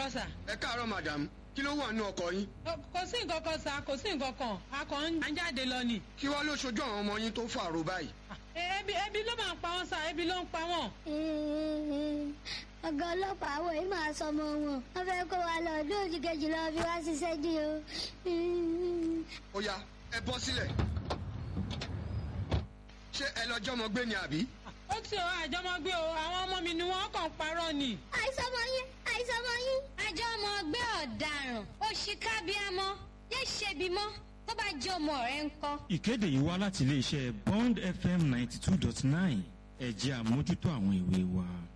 káàárọ̀ sà. ẹ káàárọ̀ madam kí ló wà nínú ọkọ̀ yín Kò- kò sí nǹkan kan sà kò sí nǹkan kan a kàn ń jáde lọ ni. kí wàá ló ṣojú àwọn ọmọ yín tó fàrò báyìí. E- ebi ebi ló máa ń pa wọn sà ebi ló ń pa wọn. ọ̀gá ọlọ́pàá àwọn yìí máa sọmọ wọn wọ́n fẹ́ kó wa lọ ọdún òjì kejì lọ fi wá ṣiṣẹ́ dí o. ó yá ẹ bọ́ sílẹ̀. ṣé ẹ lọ jọmọ gbé ni àbí. ó ti ọ àjọmọgbé o àwọn ọmọ mi ni wọn kàn ń parọ́ ni. àìsọmọ yín àìsọmọ yín. àjọ ọmọ ọgbẹ́ ọ̀daràn òṣìkàbíàmọ́ yé ṣebi mọ́ tó bá jẹ́ ọmọ rẹ̀ ń kọ́. ìkéde yìí wá láti iléeṣẹ́ bond fm ninety two dot nine ẹ̀jẹ̀ àmójútó àwọn ìwé wa.